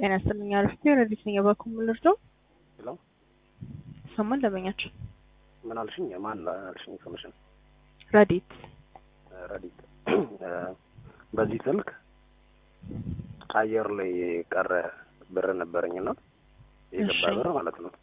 ጤና ይስጥልኝ አረፍቴ ረዲት ነኝ የባኩ ምልርደው ሄሎ ሰማን ለመኛቸው ምን አልሽኝ? ማን አልሽኝ? ስምሽን? ረዲት ረዲት በዚህ ስልክ አየር ላይ ቀረ ብር ነበረኝና የገባ እሺ። ብር ማለት ነው።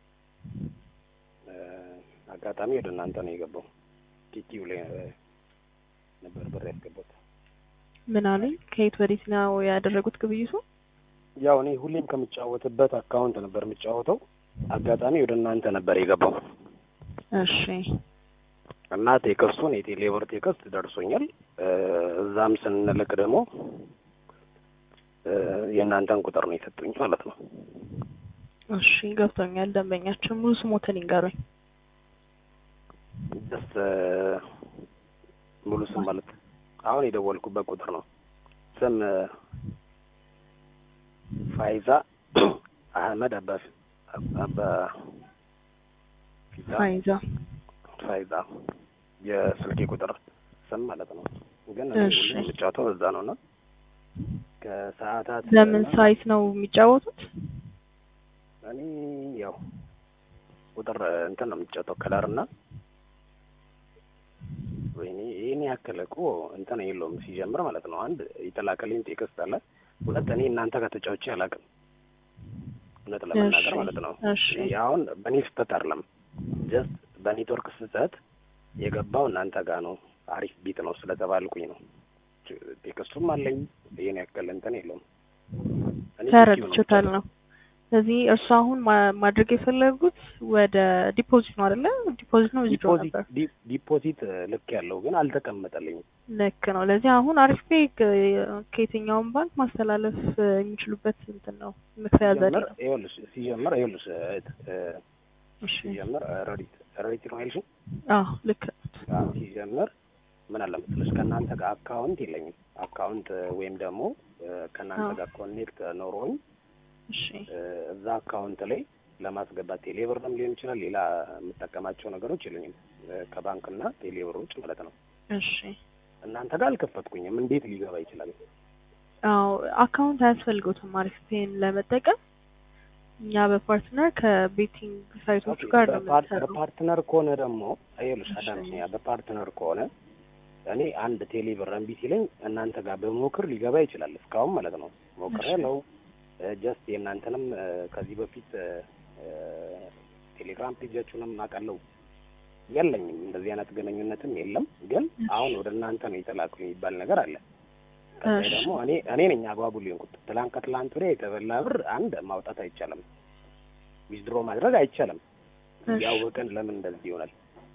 አጋጣሚ ወደ እናንተ ነው የገባው። ቲቲው ላይ ነበር ብር ያስገባት። ምን አሉኝ? ከየት ወዴት ነው ያደረጉት ግብይቱ? ያው እኔ ሁሌም ከምጫወትበት አካውንት ነበር የምጫወተው። አጋጣሚ ወደ እናንተ ነበር የገባው እሺ እና ቴክስቱን የቴሌብር ቴክስት ደርሶኛል። እ እዛም ስንልክ ደግሞ እ የእናንተን ቁጥር ነው የሰጡኝ ማለት ነው። እሺ ገብቶኛል። ደንበኛችን ሙሉ ስሞትን ይንገሩኝ። ደስ ሙሉ ስም ማለት አሁን የደወልኩበት ቁጥር ነው። ስም እ ፋይዛ አህመድ አባ አባ ፊዛ ፋይዛ ፋይዛ የስልኬ ቁጥር ስም ማለት ነው። ግን እሺ። ሁሌም የምጫወተው እዛ ነው እና ከሰዓታት ለምን ሳይት ነው የሚጫወቱት? እኔ ያው ቁጥር እንትን ነው የምጫወተው ከለር እና ወይኔ ይህን ያክል እኮ እንትን የለውም ሲጀምር ማለት ነው። አንድ የተላከልኝ ቴክስት አለ። ሁለት እኔ እናንተ ጋር ተጫውቼ አላውቅም እውነት ለመናገር እሺ፣ ማለት ነው። እሺ። ይሄ አሁን በእኔ ስህተት አይደለም፣ ጀስት በኔትወርክ ስህተት የገባው እናንተ ጋር ነው። አሪፍ ቢት ነው ስለተባልኩኝ ነው። ቴክስቱም አለኝ። ይህን ያክል እንትን የለውም። እኔ ተረድቼታል ነው። ስለዚህ እርሱ አሁን ማ- ማድረግ የፈለጉት ወደ ዲፖዚት ነው አይደለ? ዲፖዚት ነው ዊዝድሮ ዲፖዚት ነበር። ዲ- ዲፖዚት ልክ ያለው ግን አልተቀመጠልኝም። ልክ ነው። ለዚህ አሁን አሪፍ ፔ ከየትኛውም ባንክ ማስተላለፍ እ, የሚችሉበት እንትን ነው መክፈያ ዘዴ ሲጀምር ነው። ይኸውልሽ ሲጀምር ይኸውልሽ እህት እ፣ እሺ ሲጀምር እ፣ ረዲት ረዲት ነው ያልሽኝ? አዎ ልክ ነው። አዎ፣ ሲጀምር ምን አለ መሰለሽ ከእናንተ ጋር አካውንት የለኝም። አካውንት እ፣ ወይም ደግሞ እ፣ ከእናንተ አዎ። ጋር ኮኔክት ኖሮኝ እሺ እ፣ እዛ አካውንት ላይ ለማስገባት ቴሌብርም ሊሆን ይችላል ሌላ የምጠቀማቸው ነገሮች የለኝም እ፣ ከባንክና ቴሌብር ውጭ ማለት ነው። እሺ እናንተ ጋር አልከፈትኩኝም። እንዴት ሊገባ ይችላል? አዎ አካውንት አያስፈልገውትም አሪፍ ፔን ለመጠቀም እኛ በፓርትነር ከቤቲንግ ሳይቶች ጋር ነው በፓርት- የምንሰራው። በፓርትነር ከሆነ ደግሞ ይኸውልሽ እሺ። አዳምጪኝ፣ በፓርትነር ከሆነ እኔ አንድ ቴሌ ብር እምቢ ሲለኝ እናንተ ጋር በሞክር ሊገባ ይችላል። እስካሁን ማለት ነው ሞክሬ እሺ። ነው ጀስት የእናንተንም እ፣ ከዚህ በፊት እ፣ እ፣ ቴሌግራም ፔጃችሁንም አውቃለሁ። የለኝም እንደዚህ አይነት ግንኙነትም የለም። ግን እሺ። አሁን ወደ እናንተ ነው የተላኩ የሚባል ነገር አለ። ከዚያ እሺ። ደግሞ እኔ እኔ ነኝ አጓጉል የሆንኩት። ትላንት ከትላንት ወዲያ የተበላ ብር አንድ ማውጣት አይቻልም፣ ዊዝድሮ ማድረግ አይቻልም። እሺ። ያወቅን ለምን እንደዚህ ይሆናል?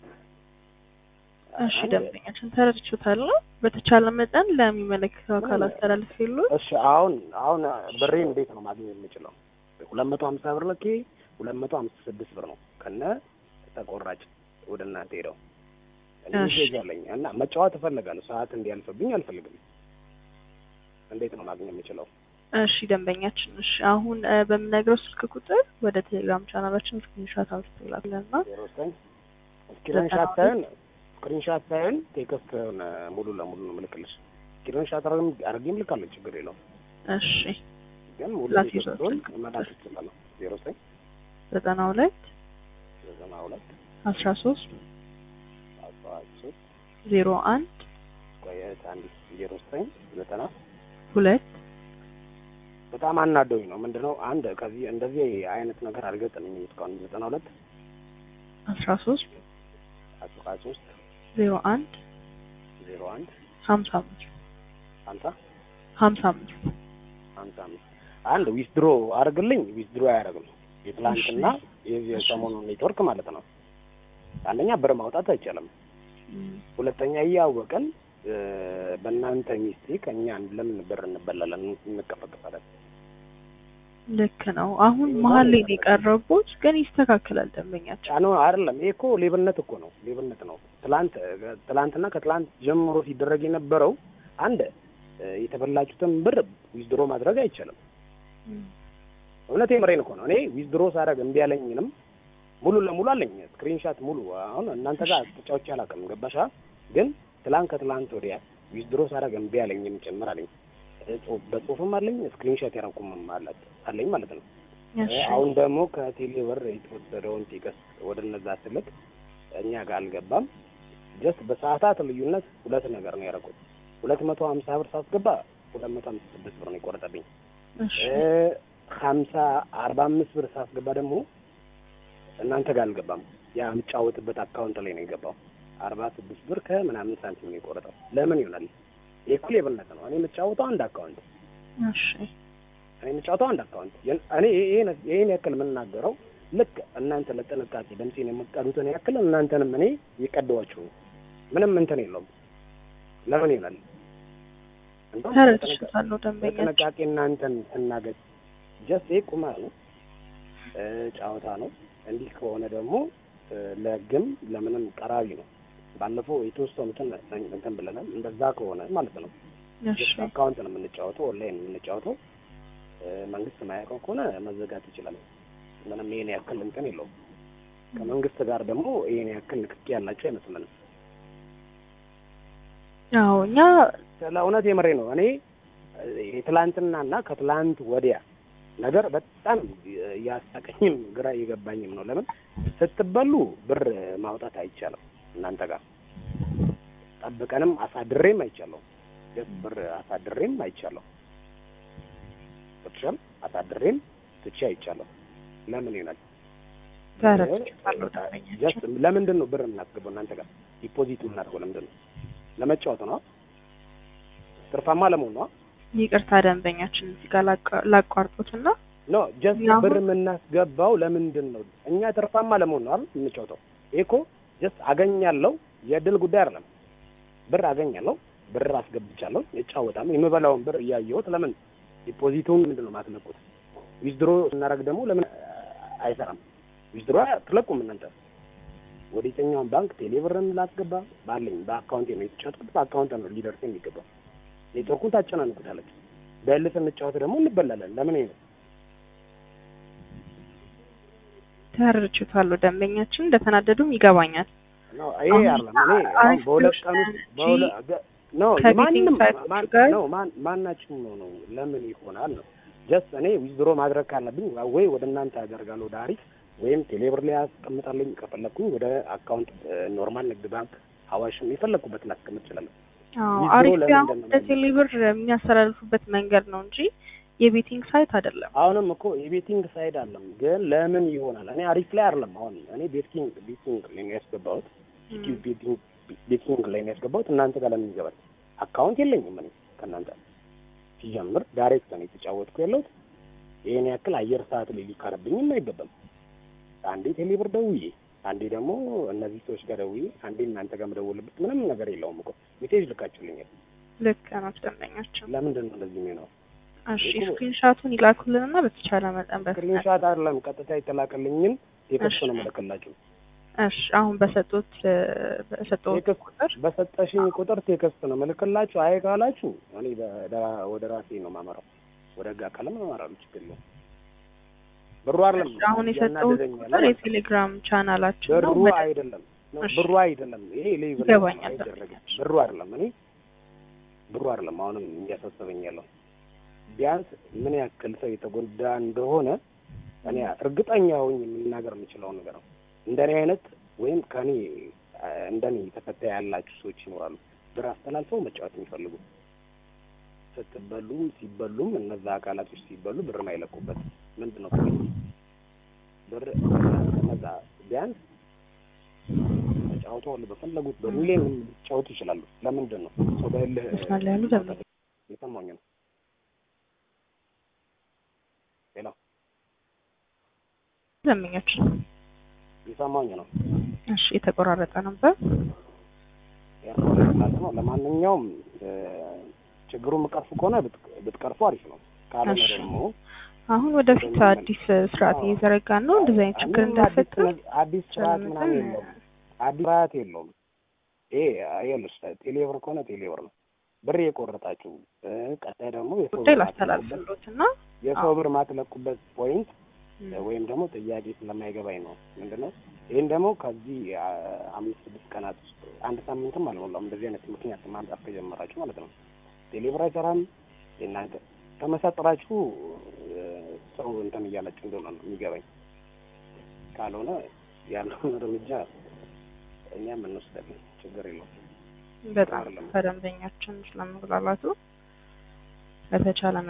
እሺ አንድ- ደንበኛችን ተረድቼዎታል ነው። በተቻለ መጠን ለሚመለከተው አካል አስተላልፍ የሉ እሺ አሁን አሁን ብሬ እንዴት ነው ማግኘት የምችለው? ሁለት መቶ ሀምሳ ብር ልኬ ሁለት መቶ ሀምሳ ስድስት ብር ነው ከነ ተቆራጭ ወደ እናንተ ሄደው እኔ እሺ። ሜሴጅ አለኝ እና መጫወት እፈልጋለሁ። ሰዓት እንዲያልፍብኝ አልፈልግም። እንዴት ነው ማግኘት የምችለው? እሺ ደንበኛችን፣ እሺ አሁን እ፣ በምነግረው ስልክ ቁጥር ወደ ቴሌግራም ቻናላችን ስክሪንሾት አንስቶ ይላክልና ዜሮ ዘጠኝ ስክሪንሻት ሳይሆን ስክሪንሻት ሳይሆን ቴክስት ሆነ ሙሉ ለሙሉ ነው ምልክልሽ። ስክሪንሻት አድርጌም ልካለሁ፣ ችግር የለውም። እሺ ግን ሙሉ ላኪ ቴክስቱን ስልክ መላክ ይችላለሁ። ዜሮ ዘጠኝ ዘጠና ሁለት ዘጠና ሁለት አስራ ሶስት አስራ ሶስት ዜሮ አንድ ቆየት አንድ ዜሮ ዘጠኝ ዘጠና ሁለት በጣም አናደውኝ ነው ምንድነው አንድ ከዚህ እንደዚህ አይነት ነገር አልገጠመኝም እስካሁን ዘጠና ሁለት አስራ ሶስት አስራ ሶስት ዜሮ አንድ ዜሮ አንድ ሀምሳ አምስት ሀምሳ ሀምሳ አምስት ሀምሳ አምስት አንድ ዊዝድሮ አድርግልኝ ዊዝድሮ አያደርግም የትላንትና የዚህ የሰሞኑን ኔትወርክ ማለት ነው አንደኛ ብር ማውጣት አይቻልም እም፣ ሁለተኛ እያወቀን እ፣ በእናንተ ሚስቴክ እኛ ለምን ብር እንበላለን እንቀፈቀፋለን ልክ ነው። አሁን መሀል ላይ ነው የቀረቡት፣ ግን ይስተካከላል ደንበኛችን። ጫኖ አይደለም። ይሄ እኮ ሌብነት እኮ ነው፣ ሌብነት ነው። ትላንት ትላንትና ከትላንት ጀምሮ ሲደረግ የነበረው አንድ እ፣ የተበላችሁትን ብር ዊዝድሮ ማድረግ አይቻልም። እም፣ እውነት የምሬን እኮ ነው። እኔ ዊዝድሮ ሳደርግ እምቢ ያለኝንም ሙሉ ለሙሉ አለኝ ስክሪንሻት ሙሉ። አሁን እናንተ ጋር ተጫውቼ አላውቅም፣ ገባሻ? ግን ትላንት ከትላንት ወዲያ ዊዝድሮ ሳደርግ እምቢ ያለኝም ጭምር አለኝ። ጽሁፍ በጽሁፍም አለኝ ስክሪንሾት ያረኩም አላት አለኝ ማለት ነው። እሺ አሁን ደግሞ ከቴሌ ብር የተወሰደውን ቴክስት ወደ እነዛ ስልክ እኛ ጋር አልገባም። ጀስት በሰዓታት ልዩነት ሁለት ነገር ነው ያደረጉት። ሁለት መቶ ሀምሳ ብር ሳስገባ ሁለት መቶ ሀምሳ ስድስት ብር ነው የቆረጠብኝ። እሺ ሀምሳ አርባ አምስት ብር ሳስገባ ደግሞ እናንተ ጋር አልገባም። ያ የምጫወትበት አካውንት ላይ ነው የገባው። አርባ ስድስት ብር ከምናምን ሳንቲም ነው የቆረጠው። ለምን ይሆናል? የኩል የበለጠ ነው። እኔ የምጫወተው አንድ አካውንት እሺ እኔ የምጫወተው አንድ አካውንት የን- እኔ ይሄን ይሄን ያክል የምናገረው ልክ እናንተ ለጥንቃቄ ድምፄን የምትቀዱትን ያክል እናንተንም እኔ የቀደዋችሁ ነው። ምንም እንትን የለውም። ለምን ይሆናል? እንደውም በጥንቃ- ተረድቻለሁ ደንበኛችን በጥንቃቄ እናንተን ስናገር ጀስት ይህ ቁማር ነው እ ጨዋታ ነው። እንዲህ ከሆነ ደግሞ እ ለሕግም ለምንም ቀራቢ ነው። ባለፈው የተወሰኑትን እንትን ብለናል። እንደዛ ከሆነ ማለት ነው እሺ አካውንት ነው የምንጫወተው፣ ኦንላይን ነው የምንጫወተው። እ መንግስት ማያውቀው ከሆነ መዘጋት ይችላል። ምንም ይሄን ያክል እንትን የለውም። ከመንግስት ጋር ደግሞ ይሄን ያክል ንክኪ ያላቸው አይመስለንም። አዎ እኛ ስለ እውነት የምሬ ነው። እኔ የትላንትናና ከትላንት ወዲያ ነገር በጣም እያሳቀኝም ግራ እየገባኝም ነው። ለምን ስትበሉ ብር ማውጣት አይቻልም። እናንተ ጋር ጠብቀንም አሳድሬም አይቻለሁ። ደስ ብር አሳድሬም አይቻለሁ። ብቻም አሳድሬም ትቼ አይቻለሁ። ለምን ይሆናል? ተረድቻለሁ ደንበኛችን ጀስት ለምንድን ነው ብር የምናስገባው እናንተ ጋር ዲፖዚት የምናደርገው ለምንድን ነው? ለመጫወት ነው? ትርፋማ ለመሆን ነው? ይቅርታ ደንበኛችን እዚህ ጋር ላቋ- ላቋርጦትና ኖ ጀስት እኛ አሁን- ብር የምናስገባው ለምንድን ነው? እኛ ትርፋማ ለመሆን ነው አይደል የምንጫወተው? ይሄ እኮ ጀስት አገኛለሁ የእድል ጉዳይ አይደለም። ብር አገኛለሁ፣ ብር አስገብቻለሁ፣ እጫወታለሁ። የምበላውን ብር እያየሁት ለምን ዲፖዚቱን ምንድን ነው የማትለቁት? ዊዝድሮ ስናደርግ ደግሞ ለምን አይሰራም? ዊዝድሮ አትለቁም እናንተ። ወደ የትኛውን ባንክ ቴሌብርን ላስገባ ባለኝ በአካውንቴ ነው የተጫወትኩት። በአካውንት ነው ሊደርስ የሚገባው። ኔትወርኩን ታጨናንቁታለች። በል ስንጫወት ደግሞ እንበላለን። ለምን ይሄ ነው? ተረድቻለሁ ደንበኛችን እንደተናደዱም ይገባኛል። ነው ይሄ አሁን አይደለም። እኔ አሁን አሪፍ በሁለት ብሎሽ ቀን ውስጥ እንጂ በሁለ- በ- ነው ከቤቲንግ ማንም ሳይቶቹ ማን ጋር ነው ማን ማናችሁም ነው ነው ለምን ይሆናል ነው ጀስት እኔ ዊዝድሮ ማድረግ ካለብኝ ወይ ወደ እናንተ አደርጋለሁ ወደ አሪፍ ወይም ቴሌብር ላይ ያስቀምጣለኝ ከፈለኩኝ ወደ አካውንት ኖርማል ንግድ ባንክ አዋሽም የፈለኩበት ላስቀምጥ እችላለሁ። አዎ ዊዝድሮ አሪፍ ለምንድን አሁን ነው ወደ ቴሌብር የሚያስተላልፉበት መንገድ ነው እንጂ የቤቲንግ ሳይት አይደለም። አሁንም እኮ የቤቲንግ ሳይድ አለም ግን ለምን ይሆናል? እኔ አሪፍ ላይ አይደለም አሁን እኔ ቤቲንግ ቤቲንግ ላይ ነው ያስገባሁት ኢትዮ ቤቲንግ ቤቲንግ ላይ ነው ያስገባሁት። እናንተ ጋር ለምን ይገባል? አካውንት የለኝም እኔ ከእናንተ ሲጀምር ዳይሬክት ነው የተጫወትኩ ያለሁት። ይሄን ያክል አየር ሰዓት ላይ ሊካረብኝም አይገባም። አንዴ ቴሌብር ደውዬ፣ አንዴ ደግሞ እነዚህ ሰዎች ጋር ደውዬ፣ አንዴ እናንተ ጋር መደወልበት ምንም ነገር የለውም እኮ ሜሴጅ ልካችሁልኛል። ልክ ነው ደንበኛችን። ለምንድን ነው እንደዚህ የሚሆነው? እሺ እኮ- ስክሪንሻቱን ይላኩልንና በተቻለ መጠን በፍጥነት ስክሪንሻት አይደለም ቀጥታ የተላከልኝን ቴክስት ነው እሺ። መለከላችሁ እሺ አሁን በሰጡት በሰጡት ቴክስት ቁጥር በሰጠሽኝ ቁጥር ቴክስት ነው መልክላችሁ። አይ ካላችሁ እኔ በ- ወደ ራሴ ነው ማመራው፣ ወደ ህግ አካልም አመራለሁ። ችግር የለውም። ብሩ አይደለም አሁን የሰጠሁት እያናደደኝ ቁጥር ያለው የቴሌግራም ቻናላችን ነው። ብሩ መደ- አይደለም ነው እሺ። ብሩ አይደለም። ይሄ ሌቭል ይገባኛል። አይደረግም። ብሩ አይደለም እኔ ብሩ አይደለም። አሁንም እያሳሰበኝ ያለው ቢያንስ ምን ያክል ሰው የተጎዳ እንደሆነ እኔ እርግጠኛ ሆኜ የምናገር የምችለው ነገር ነው። እንደኔ አይነት ወይም ከኔ እንደኔ ተፈታ ያላችሁ ሰዎች ይኖራሉ። ብር አስተላልፈው መጫወት የሚፈልጉ ስትበሉም ሲበሉም እነዛ አካላቶች ሲበሉ ብር ማይለቁበት ምንድን ነው ጥቅሙ? ብር ከነዛ ቢያንስ ተጫውተው በፈለጉት በሚሊዮን ሊጫወቱ ይችላሉ። ለምንድን ነው ሰው በእልህ መስመር ላይ ያሉ ደንበኛ የሰማኝ ነው። ሌላ ደንበኞች የሰማኝ ነው። እሺ የተቆራረጠ ነበር። ያስፈልጋል ነው። ለማንኛውም እ፣ ችግሩን የምቀርፉ ከሆነ ብት- ብትቀርፉ አሪፍ ነው። ካልሆነ እሺ። ደግሞ አሁን ወደፊት አዲስ ስርዓት እየዘረጋን ነው። እንደዚህ አይነት ችግር ምንም አዲስ እንዳይፈጠር ነገ- አዲስ ስርዓት ምናምን የለውም። አዲስ ስርዓት የለውም። ይሄ ይኸውልሽ ቴሌብር ከሆነ ቴሌብር ነው። ብር የቆረጣችሁ እ፣ ቀጣይ ደግሞ የሰው ጉዳይ ብር ማትለቁበት- ላስተላልፍሎት እና የሰው ብር ማትለቁበት ፖይንት ም፣ ወይም ደግሞ ጥያቄ ስለማይገባኝ ነው። ምንድነው ይህን ደግሞ ከዚህ አ፣ አምስት ስድስት ቀናት ውስጥ አንድ ሳምንትም አልሞላም እንደዚህ አይነት ምክንያት ማምጣት ከጀመራችሁ ማለት ነው። ቴሌብር አይሰራም፣ የእናንተ ተመሳጥራችሁ እ፣ ጥሩ እንትን እያላችሁ እንደሆነ ነው የሚገባኝ። ካልሆነ ያለውን እርምጃ እኛም እንወስዳለን፣ ችግር የለውም። በጣም አይደለም። ከደንበኛችን ስለመጉላላቱ በተቻለ